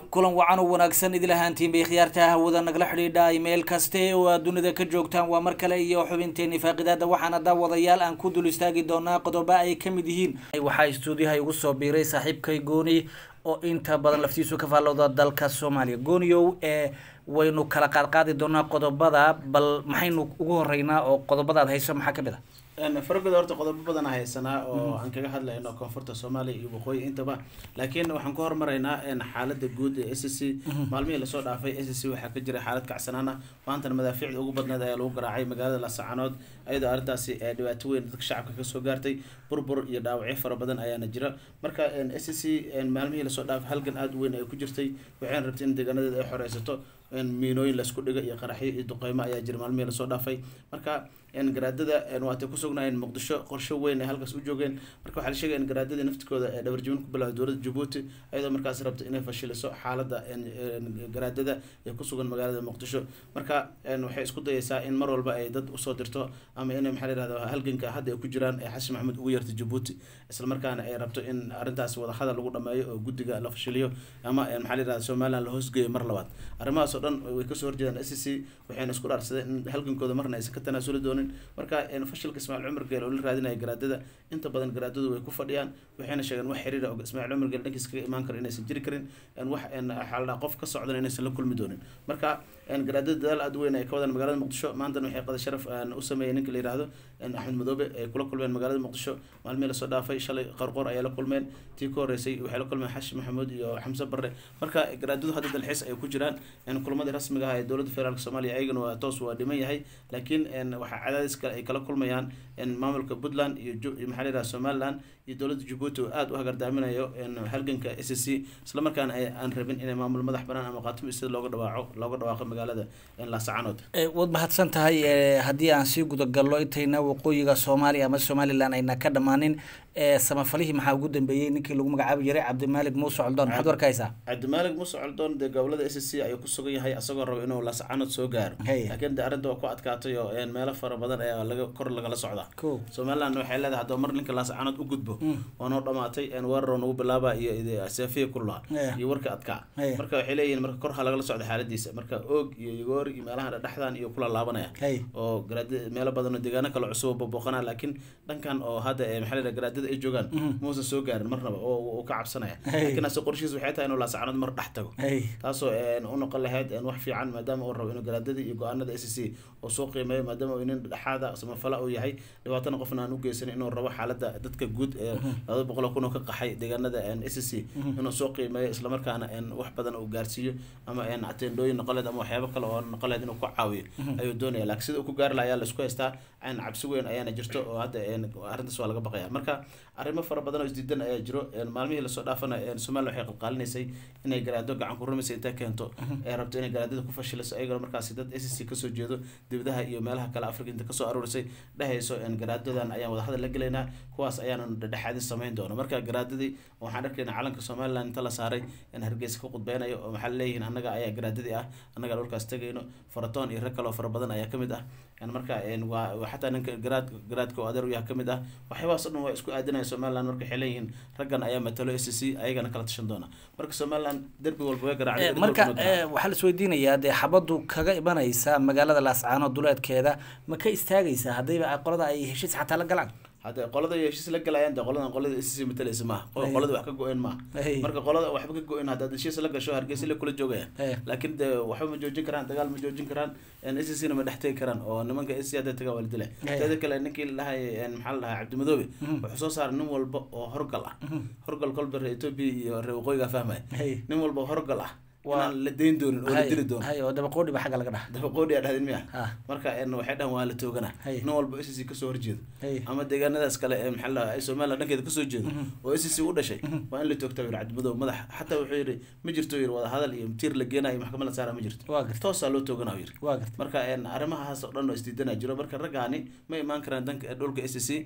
kulan wacan oo wanaagsan idil ahaantiin bay khiyaarta hawada nagala xidhiidha meel kaste oo aad dunida ka joogtaan waa mar kale iyo xubinteeni faaqidaada waxaana daawadayaal aan ku dul istaagi doonaa qodobo ay ka mid yihiin waxaa istuudiyaha igu soo biiray saaxiibkay gooni oo inta badan laftiisu ka faallowda dalka soomaaliya gooniyow ee waynu kala qaadqaadi doonaa qodobada bal maxaynu ugu horeynaa oo qodobadaad hayso maxaa kamid a farabada horta qodobo badan a haysanaa oo aan kaga hadlayno koonfurta soomaaliya iyo waqooyi intaba laakiin waxaan ku hormaraynaa xaalada guud ee s c maalmihii lasoo dhaafay s c waxaa ka jiray xaalad kacsanaan ah maantana madaafiicda ugu badneed ayaa lagu garaacay magaalada lasacanood ayadoo arrintaasi dhibaato weyn dadka shacabka kasoo gaartay burbur iyo dhaawacyo fara badan ayaana jira marka s c maalmihii lasoo dhaafay halgan aada u weyn ay ku jirtay waxayna rabtay in deegaanadeeda ay xoreysato miinooyin laisku dhigo iyo qaraxyo iyo duqeymo ayaa jira maalmihii lasoo dhaafay marka garaadada waatay kusugnaayeen muqdisho qorsho weyn ay halkaas u joogeen marka waxaa la sheegaya in garaadadii naftikooda ee dhabarjibin ku bilowday dowladda jabuuti ayadoo markaas rabta inay fashiliso xaalada garaadada ee kusugan magaalada muqdisho marka waxay isku dayeysaa in mar walba ay dad usoo dirto ama in maxaa la yihahda halganka hadda ay ku jiraan ee xasan maxamed ugu yeertay jabuuti islamarkaana ay rabto in arrintaas wadahadal lagu dhameeyo oo guddiga la fashiliyo ama maxaa la yihahda somaliland la hoosgeeyo mar labaad arrimahaas oo dhan way kasoo horjeedaan s c waxayna isku dhaarsadeen in halgankooda marna aysan ka tanaasuli doonin marka fashilka ismaaciil cumar geel oo la raadinaya garaadada inta badan garaadadu way ku fadhiyaan waxayna sheegeen wax xiriira oo ismaaciil cumar geel dhankiis kaga imaan karo inaysan jiri karin wax xaalada qof ka socdan inaysan la kulmi doonin marka garaadada dadaal aada weyn ay ka wadaan magaalada muqdisho maantana waxay qada sharaf u sameeyeen ninka la yihahdo axmed madoobe ay kula kulmeen magaalada muqdisho maalmihii lasoo dhaafay shalay qarqoor ayay la kulmeen tii ka horeysay waxay la kulmeen xashi maxamuud iyo xamse barre marka garaadadu hadda dalxiis ay ku jiraan kulamadii rasmiga ah ee dowladda federaalk soomaaliya ayagana waa toos waa dhiman yahay laakiin waxaa cadaadis kale ay kala kulmayaan maamulka puntland iyo maxaa la yihahda somaliland iyo dowladda jabuuti oo aada u hagardaaminayo halganka s c islamarkaana aan rabin inay maamul madax banaan ama qaatimo sida looga dhawaaco looga dhawaaqo magaalada laasacanood waad mahadsan tahay haddii aan sii gudagallo intayna waqooyiga soomaaliya ama somaliland ayna ka dhammaanin samafalihii maxaa ugu dambeeyey ninkii lagu magacaabi jiray cabdimaalig muuse coldoon maxaad warkaysaa cabdimaalig muuse coldoon dee gobolada s c ayuu kusugan yahay asagoo rabo inuu laasacanood soo gaaro laakiin de arrinta waa ku adkaatay oo meelo fara badan ayaa laga kor lagala socdaa somaliland waxay leedahay haddaba mar ninka laasacanood u gudbo waa noo dhamaatay weeraroo nagu bilaaba iyo seefiya kulaa iyo warka adkaa marka waxay leeyihin marka kor ha lagala socda xaaladiisa marka oog iyo yogoor iyo meelaha dhexdan iyo kula laabanaya oo garaad meelo badan oo deegaano kale cusub booqanaa laakiin dhankan oo hadda maxaa la garaadada ay joogaan muusan soo gaarin marnaba oo ka cabsanaya laakiin ase qorshihiis waxay tahay inuu laasacanood mar dhex tago taasoo u noqon lahayd wax fiican maadaama uu rabo inuu garaadadii iyo go-aanada s c oo soo qiimeeyo maadaama uu nin dhexaada samafala uu yahay dhibaatana qofna aan u geysanin inuu rabo xaalada dadka guud ee labada boqol kun oo ka qaxay deegaanada s c inuu soo qiimeeyo islamarkaana wax badan uu gaarsiiyo ama atendooyin noqoleed ama waxyaabo kale oo noqoleed inuu ku caawiyo ayuu doonaya laakiin sida uu ku gaari laha ayaa laisku haystaa cabsi weyn ayaana jirto oo hadda arrintaas waa laga baqaya marka arrimo fara badan oo isdiidan ayaa jiro maalmihii lasoo dhaafana somaliland waxay qalqaalinaysay inay garaado gacan ku rumaysa intay keento ee rabto inay garaadada ku fashilayso ayagana markaasi dad s c kasoo jeedo dibadaha iyo meelaha kale africa inta kasoo aruurisay dhehayso garaadadan ayaan wadahadal la gelaynaa kuwaas ayaana dhexaadin samayn doono marka garaadadii waxaan arkaynaa calanka somaliland inta la saaray in hargeysa ka qudbeynayo oo maxaa leeyihiin annaga ayaa garaadadii ah annaga dhulkaas tegayno faratoon iyo rag kaloo fara badan ayaa kamid ah marka waa xataa ninka garaad garaadka oo adeer u yaha kamid ah waxyaabahaas o dhan waa isku aadinaya somaliland marka waxay leeyihiin raggan ayaa matalo s c ayagana kala tashan doona marka somaliland derbi walba way garaacday marka waxaa la isweydiinayaa dee xabaddu kaga imanaysa magaalada laascaanood duleedkeeda ma ka istaagaysaa haddayba qolada ay heshiis xataa la galaan hadda qolada iyo heshiis la galayaan de qoladan qolada s c matalaysa maaha qolada wax ka go-een maaha marka qolada waxba ka go-een haddaad heshiis la gasho hargeysa la kula joogayaan laakiin de waxba ma joojin karaan dagaal ma joojin karaan s c na ma dhex tegi karaan oo nimanka s c hadday tagaan waa la dilay teeda kale ninkii lahay maxaa la dhahaa cabdimadoobe wuxuu soo saaray nin walba oo horgal ah horgal kolba reer etoobiya iyo reer waqooyiga fahmaya nin walba horgal ah inaan la dayn doonin oo la dili doono oo dabaqoodhi ba xagga laga dhaha dabaqoodhi aa dhahdin miya marka waxay dhahan waa la toogana nin walba s c kasoo horjeedo ama deegaanadaas kale ee maxaa la ay somaliland dhankeeda kasoo jeedo oo s c u dhashay waa in la toogtaa yiri cabdimadow madax xataa wuxuu yidhi ma jirto yiri wada hadal iyo tiir la geenayo maxkamad la saara ma jirto toosaa loo toogana yiri marka arrimahaas oo dhan oo isdiidana jiro marka raggaani ma imaan karaan danka dhulka s c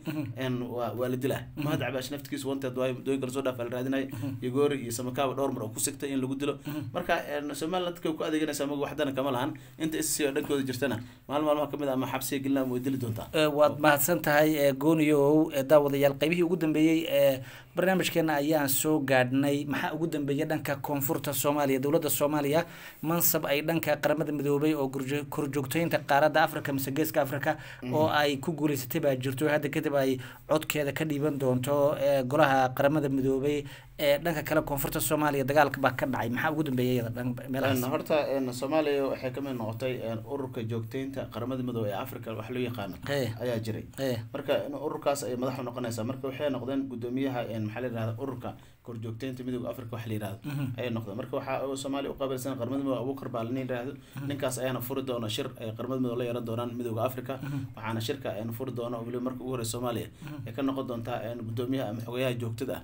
waa la dilaa mahad cabaash naftigiisa wanteed waay dooyinka lasoo dhaafa la raadinayo iyo goori iyo samakaaba dhowr mar oo ku sigtay in lagu dilo marka somaliland dadka ku adeeganaysa maga waxdana kama lahan inta sc oo dhankooda jirtana maalin maalmaha kamid a ama xabsiga gelina ama way dili doontaa waad mahadsan tahay gooniyow daawadayaal qaybihii ugu dambeeyey ee barnaamijkeena ayaan soo gaadhnay maxaa ugu dambeeyay dhanka koonfurta soomaaliya dowladda soomaaliya mansab ay dhanka qaramada midoobay oo korjoogteynta qaaradda africa mise geeska africa oo ay ku guuleysatay baa jirto hadda kadib ay codkeeda ka dhiiban doonto golaha qaramada midoobay ee dhanka kale koonfurta soomaaliya dagaalka baa ka dhacay maxaa ugu dambeeyay iyada meelahaas horta soomaaliya waxay kamid noqotay ururka joogteynta qaramada midoobe ee africa wax loo yaqaano ayaa jiray marka ururkaas ay madax u noqonaysaa marka waxay noqdeen gudoomiyaha maxaa la yihahda ururka korjoogteynta midooda africa wax la yihahdo ayay noqdeen marka waxaa soomaaliya uqaabilsan qaramada midoobe abuukar baa lani yihahdo ninkaas ayaana furi doona shir ay qaramada midoobe la yeelan doonaan midooda africa waxaana shirka ayna furi doona weliba marka ugu horey soomaaliya ay ka noqon doontaa gudoomiyaha ama xogayaha joogtada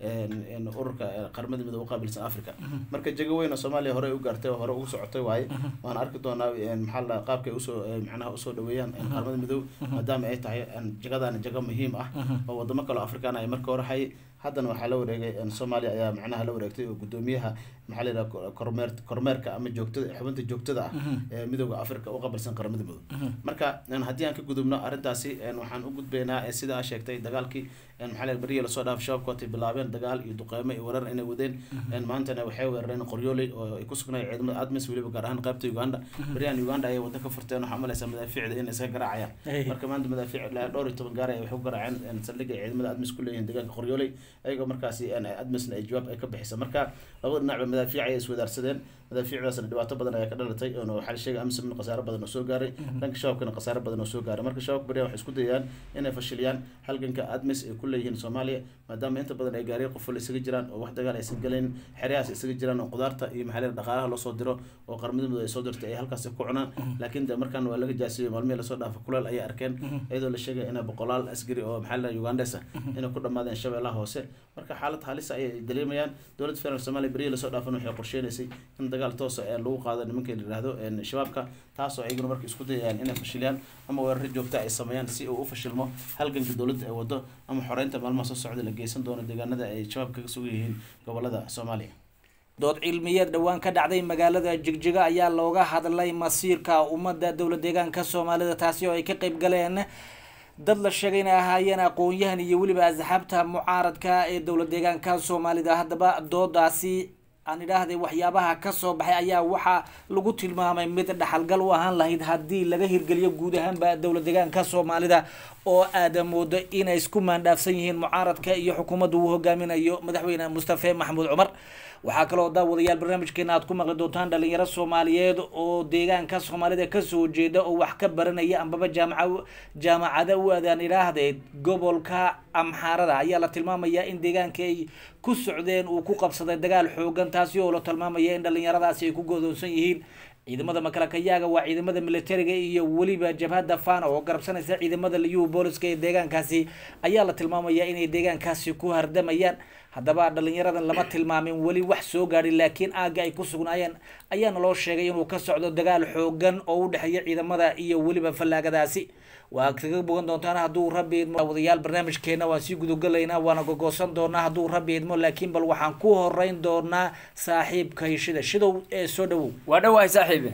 ah ururka qaramada midoobe uqaabilsan africa marka jego weyn oo soomaaliya hore u gaartay hore ugu socotay waaye waan arki doonaa maxaa la qaabkay usoo macnaha usoo dhaweeyaan qaramada midoobe maadaama ay tahay jegadaani jego muhiim ah oo wadamo kaleo afrikaan ay marka hore hayay haddana waxaa la wareegay soomaaliya ayaa macnaha la wareegtay oo gudoomiyaha maxaa la yidhaha kormeer kormeerka ama joogtada xubinta joogtada ah ee midooda africa u qabalsan qaramada midoobe marka haddii aan ka gudubno arrintaasi waxaan u gudbaynaa sida aa sheegtay dagaalkii maxaa la beriya lasoo dhaaf shabaabka watay bilaabeen dagaal iyo duqeymo iyo weerar inay wadeen maantana waxay weerareen qoryooley oo ay ku sugnay ciidamada admis weliba gaar ahaan qaybta uganda beriyahan uganda ayay wadda ka furteen waxaa malaysaa madaafiicda inay iska garaacayaan marka maanta madaafiic ilaa dhowr iyo toban gaar ay waxu garaaceen saldhigga ay ciidamada admis ku leeyihiin deegaanka qoryooley ayagoo markaasi admisna ay jawaab ay ka bixisa marka labada dhinacba madaafiic ayay iswadaarsadeen madaafiicdaasna dhibaato badan ayaa ka dhalatay oo waxaa la sheegay amsamna khasaaro badan oo soo gaaray dhanka shabaabkana khasaaro badan oo soo gaaray marka shabaabka beriyahan waxay isku dayayaan inay fashiliyaan halganka admis ay ku leeyihiin soomaaliya maadaama inta badan ay gaariya qof wala isaga jiraan oo wax dagaal aysan galayn xeryahaas isaga jiraan oo qudaarta iyo maxaa dhaqaalaha loo soo diro oo qaramada midoobe ay soo dirtay ay halkaasi ku cunaan laakiin de markaan waa laga jaasiyey maalmihii lasoo dhaafa kuleel ayay arkeen iyadoo la sheegay inay boqolaal askari oo maxaa la ugandes ah inay ku dhammaadeen shabeellaha hoose marka xaalad halisa ayay dareemayaan dowladda federaalk soomaaliya beriya lasoo dhaafan waxay qorsheynaysay in dagaal toosa ee lagu qaado nimanka la yihahdo shabaabka taasoo ayaguna marka isku dayayaan inay fashiliyaan ama weeraro joogta ay sameeyaan si uu u fashilmo halganka dowladda ay wado ama xoreynta maalmaha soo socda la geysan doono deegaanada ay shabaab kaga sugan yihiin gobolada soomaaliya dood cilmiyeed dhowaan ka dhacday magaalada jigjiga ayaa looga hadlay masiirka ummadda dowla deegaanka soomaalida taasi oo ay ka qeyb galeen dad la sheegay inay ahaayeen aqoon-yahan iyo weliba asxaabta mucaaradka ee dowla deegaanka soomaalida haddaba doodaasi aan idhaahday waxyaabaha kasoo baxay ayaa waxaa lagu tilmaamay mid dhaxalgal u ahaan lahayd haddii laga hirgeliyo guud ahaanba dowla deegaanka soomaalida oo aada moodo inay isku maandhaafsan yihiin mucaaradka iyo xukuumadda uu hogaaminayo madaxweyne mustafe maxamuud cumar waxaa kaloo daawadayaal barnaamijkeena aad ku maqli doontaan dhalinyaro soomaaliyeed oo deegaanka soomaalida kasoo jeeda oo wax ka baranaya ambaba jaamaca jaamacada u aadaan idhaahdeed gobolka amxaarada ayaa la tilmaamayaa in deegaanka ay ku socdeen uu ku qabsaday dagaal xoogan taasi oo la tilmaamaya in dhalinyaradaasi ay ku godoonsan yihiin ciidamada makalakayaaga waa ciidamada militariga iyo weliba jabhadda fana oo garabsanaysa ciidamada liyuhu booliska ee deegaankaasi ayaa la tilmaamaya inay deegaankaasi ku hardamayaan haddaba dhalinyaradan lama tilmaamin weli wax soo gaadhi laakiin aagga ay ku sugnaayeen ayaana loo sheegay inuu ka socdo dagaal xoogan oo u dhexeeya ciidamada iyo weliba fallaagadaasi waa kaga bogan doontaan hadduu rabbi idmo wadayaal barnaamijkeena waan sii gudogalaynaa waana gogoosan doonaa hadduu rabbi idmo laakiin bal waxaan ku horeyn doonaa saaxiibkay shida shidow ee soo dhawow waa dhawahay saaxiibe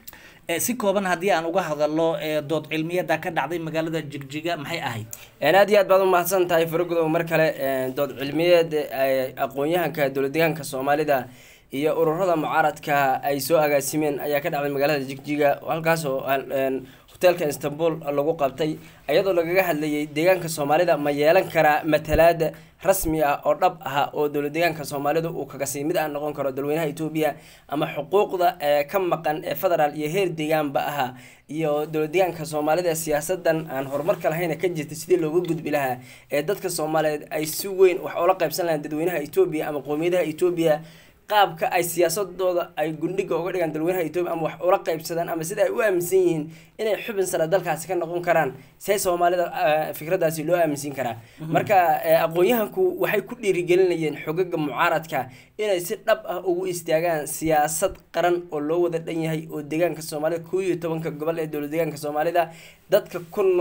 si kooban haddii aan uga hadalo dood cilmiyada ka dhacday magaalada jigjiga maxay ahayd aad iyo aad baad umahadsan tahay faragudow mar kale dood cilmiyeed aqoon-yahanka dowla deegaanka soomaalida iyo ururada mucaaradka ay soo agaasimeen ayaa ka dhacday magaalada jigjiga halkaas oo hoteelka istanbul lagu qabtay iyadoo lagaga hadlayay deegaanka soomaalida ma yeelan karaa matalaada rasmi ah oo dhab ah oo dowla deegaanka soomaalida uu kagasii mid aan noqon karo dalweynaha etoobiya ama xuquuqda ka maqan ee federaal iyo heer deegaanba aha iyo dowla deegaanka soomaalida siyaasadan aan horumarka lahayna ka jirta sidii looga gudbi lahaa ee dadka soomaaliyeed ay si weyn wax ula qaybsan lahayn dadweynaha etoobiya ama qowmiyadaha etoobiya qaabka ay siyaasadooda ay gundhiga uga dhigaan dalweynaha etoobiya ama wax ula qaybsadaan ama sida ay u aaminsan yihiin inay xubin sare dalkaasi ka noqon karaan see soomaalida fikradaasi loo aaminsan karaa marka aqoon-yahanku waxay ku dhiirigelinayeen xogaga mucaaradka inay si dhab ah ugu istaagaan siyaasad qaran oo loo wada dhan yahay oo deegaanka soomaalida koo iyo tobanka gobol ee dowla deegaanka soomaalida dadka ku nool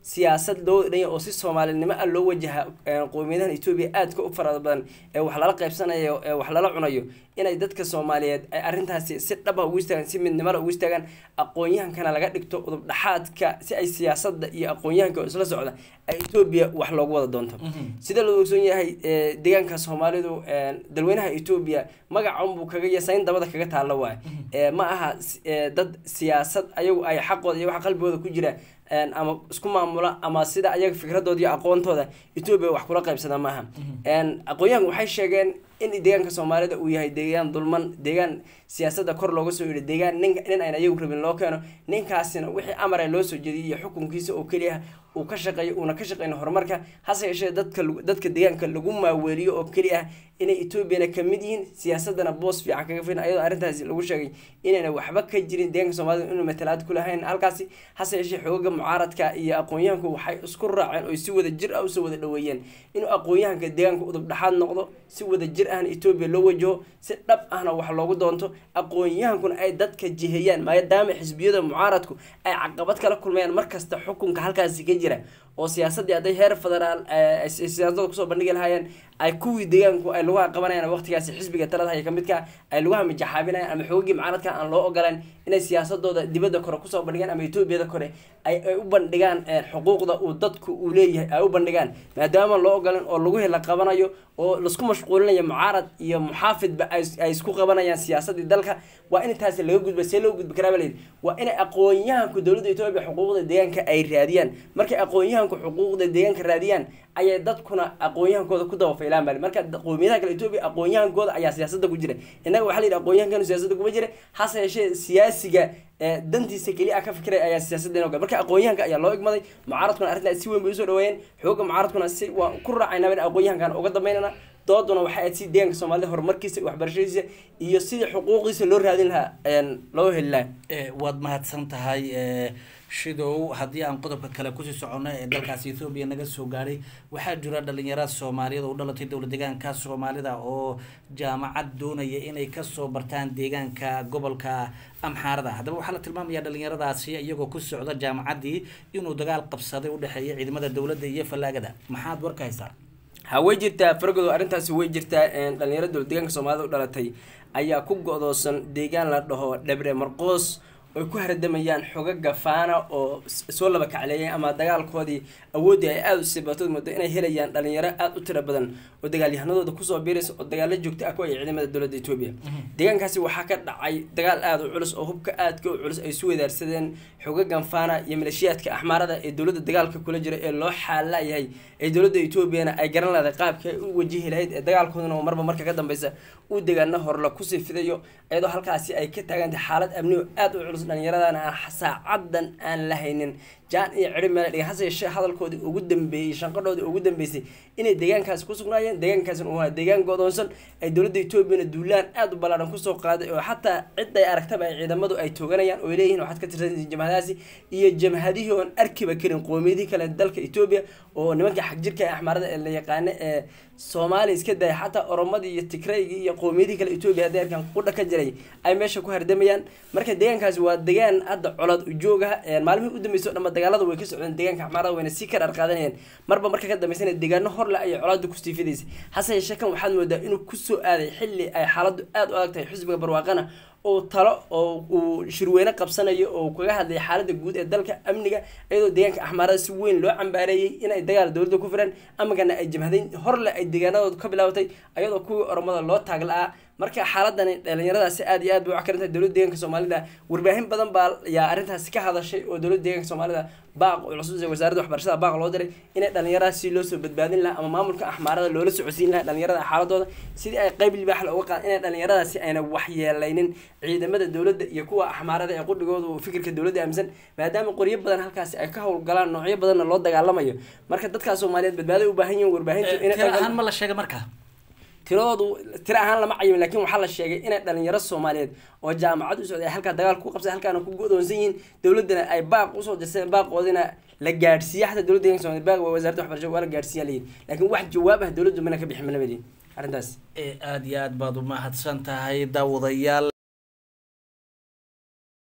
siyaasad loo dhanya oo si soomaalinimo ah loo wajaha qowmiyadahan etoobiya aadka u farada badan ee wax lala qaybsanayo ee wax lala cunayo inay dadka soomaaliyeed ay arrintaasi si dhaba ugu istaagaan si midnimada ugu istaagaan aqoon-yahankana laga dhigto udub dhaxaadka si ay siyaasadda iyo aqoon-yahanka oo isla socda ay etoobiya wax loogu wada doonto sida loo ogsoon yahay deegaanka soomaalidu dalweynaha etoobiya magaca unbuu kaga yasayn dabada kaga taalla waay ma aha dad siyaasad ayagu ay xaqooda iyo waxa qalbigooda ku jira ama isku maamula ama sida ayaga fikradooda iyo aqoontooda etoobiya wax kula qaybsada maaha aqoon-yahanku waxay sheegeen in deegaanka soomaalida uu yahay deegaan dulman deegaan siyaasadda kor looga soo yidhi deegaan nin nin ayna ayagu rabin loo keeno ninkaasina wixii amara loo soo jeediyay iyo xukunkiisa oo keliya uu ka shaqeeyo uuna ka shaqeyn horumarka hase yeeshee dadka dadka deegaanka lagu maaweeliyo oo keli ah inay etoobiyana kamid yihiin siyaasadana boos fiican kaga filan ayadoo arrintaasi lagu sheegay inayna waxba ka jirin deegaanka soomaalida inuu matalaad ku lahayn halkaasi hase yeeshee xooga mucaaradka iyo aqoon-yahanku waxay isku raaceen oo si wada jir ah usoo wada dhaweeyeen inuu aqoon-yahanka deegaanka udub dhexaad noqdo si wada jir ahna etoobiya loo wajaho si dhab ahna wax loogu doonto aqoon-yahankuna ay dadka jiheeyaan maadaama xisbiyada mucaaradku ay caqabad kala kulmayaan markasta xukunka halkaasi ka jira oo siyaasaddii hadday heer federaal siyaasada kusoo bandhigi lahaayeen ay kuwii deegaanku ay lagu qabanayaan waqtigaasi xisbiga talada haya kamidka ay lagu hamijaxaabinayaan ama xoogii mucaaradka aan loo ogolaan inay siyaasadooda dibadda kore kusoo bandhigaan ama etoobiyada kore ay u bandhigaan xuquuqda uu dadku uu leeyahay ay u bandhigaan maadaama loo ogolan oo lagu hela qabanayo oo laisku mashquulinayo mucaarad iyo muxaafidba ay isku qabanayaan siyaasadii dalka waa in intaasi laga gudba see loo gudbi karaa baled waa inay aqoon-yahanku dowladda etoobiya xuquuqda deegaanka ay raadiyaan markay aqoon-yahanku xuquuqda deegaanka raadiyaan ayay dadkuna aqoon-yahankooda ku dabafaylaan bal marka qowmiyadaha kale etoobiya aqoon-yahankooda ayaa siyaasadda ku jira innaga waxaa la yidhi aqoon-yahankanu siyaasadda kuma jira hase yeeshee siyaasiga dantiisa keliya ah ka fikiray ayaa siyaasadda inoo gal marka aqoon-yahanka ayaa loo igmaday mucaaradkuna arrintaas si weyn bay usoo dhaweeyeen xooga mucaaradkuna si waa ku raacaynaa in aqoon-yahankan uga dambeynana dooduna waxay ahayd si deegaanka soomaalida horumarkiisa waxbarashadiisa iyo sidii xuquuqiisa loo raadin lahaa loo heli lahaa waad mahadsan tahay shidow haddii aan qodobka kale kusii soconno ee dalkaasi ethoobiya naga soo gaadhay waxaa jira dhalinyarada soomaaliyada u dhalatay dowla deegaanka soomaalida oo jaamacad doonaya inay kasoo bartaan deegaanka gobolka amxaarada haddaba waxaa la tilmaamayaa dhalinyaradaasi iyagoo ku socda jaamacaddii inuu dagaal qabsaday udhexeeya ciidamada dowladda iyo fallaagada maxaad warka haysaa ha way jirtaa fargodo arrintaasi way jirtaa dhalinyaro dowla deegaanka soomaalida u dhalatay ayaa ku go-doosan deegaan la dhaho dhabre marqoos oy ku hardamayaan xogaga faana oo soo laba kacleeyay ama dagaalkoodii awooddii ay aada u siibatood moodo inay helayaan dhalinyaro aada u tiro badan oo dagaalyahanadooda kusoo biiraysa oo dagaalo joogta ah ku ay ciidamada dowladda etoobiya deegaankaasi waxaa ka dhacay dagaal aada u culus oo hubka aadka u culus ay isu wadaarsadeen xogagan faana iyo maleeshiyaadka axmaarada ee dowladda dagaalka kula jira ee loo xaalayahay ee dowladda etoobiyana ay garan lahday qaabka ay u wajihi lahayd ee dagaalkooduna oo marba marka ka dambeysa uu degaano horla kusii fidayo iyadoo halkaasi ay ka taagantahay xaalad amnigo aada u culus dhalinyaradana aan saacadan aan lahaynin jaan iyo ciri meel dhiga hase yeeshee hadalkoodii ugu dambeeyey shanqadhoodii ugu dambeysay inay deegaankaasi ku sugnaayeen deegaankaasina uu ahaa deegaan godoonsan ay dowladda etoobiyana duulaan aada u ballaaran kusoo qaaday oo xataa cid ay aragtaba ay ciidamadu ay tooganayaan oo ay leeyihin waxaad ka tirsanaysa jamhadahaasi iyo jamhadihii oon arkiba karin qoomiyadihii kale dalka etoobiya oo nimanka xagjirka ee axmaarada ee la yaqaano ee soomaaliya iska daya xataa oromadii iyo tigraygii iyo qoomiyadihii kale etoobiya hadday arkaan qudha ka jiray ay meesha ku hardamayaan marka deegaankaasi waa deegaan hadda colad ujooga maalmihii u dambeysa o dhanba dagaalada way ka socdeen deegaanka axmaarada wayna sii ka dharqaadanayeen marba marka ka dambeysana deegaano horle ayay colaada kusii fidaysa hase yeeshee kan waxaad moodaa inuu kusoo aaday xilli ay xaaladdu aada u adag tahay xisbiga barwaaqana oo talo oo uu shirweyne qabsanayo oo kaga hadlaya xaaladda guud ee dalka amniga iyadoo deegaanka axmaarada si weyn loo cambaareeyey inay dagaal dowladda ku firaan amagana ay jamhadayn horle ay deegaanadooda ka bilaabatay ayadoo kuwii oromada loo taagla-aa marka xaaladani dhalinyaradaasi aada iyo aad bay u cakarintahay dowladda deeganka soomaalida warbaahin badan baa yaa arrintaasi ka hadashay oo dowladda deeganka soomaalida baaq cusub wasaaradda waxbarashada baaq loo diray inay dhalinyaradaasi loo soo badbaadin lahaa ama maamulka axmaarada loola socodsiin lahaa dhalinyarada xaaladooda sidii ay qeyb libaax la uga qaad inay dhalinyaradaasi ayna waxyeelaynin ciidamada dowladda iyo kuwa axmaarada ee qudhigooda oo fikirka dowladda aaminsan maadaama qoryo badan halkaasi ay ka howlgalaan noocyo badanna loo dagaalamayo marka dadkaa soomaaliyeed badbaaday u baahan yihin warbaahintu tira ahaan ma la sheegay marka tiradoodu tiro ahaan lama cayimin lakin waxaa la sheegay inay dhalinyaro soomaaliyeed oo jaamacad u socday ay halkaa dagaal ku qabsay halkaana ku go-doonsan yihiin dowladdana ay baaq usoo dirsadeen baaqoodina la gaadhsiiya xataa dowladda deeganka somaaliya baaq waa wasaaradda waxbarashada waa la gaadhsiiya layihin lakin wax jawaab ah dowladdu mana ka bixin mana madiin arrintaas aada iyo aad baad umahadsan tahay daawadayaal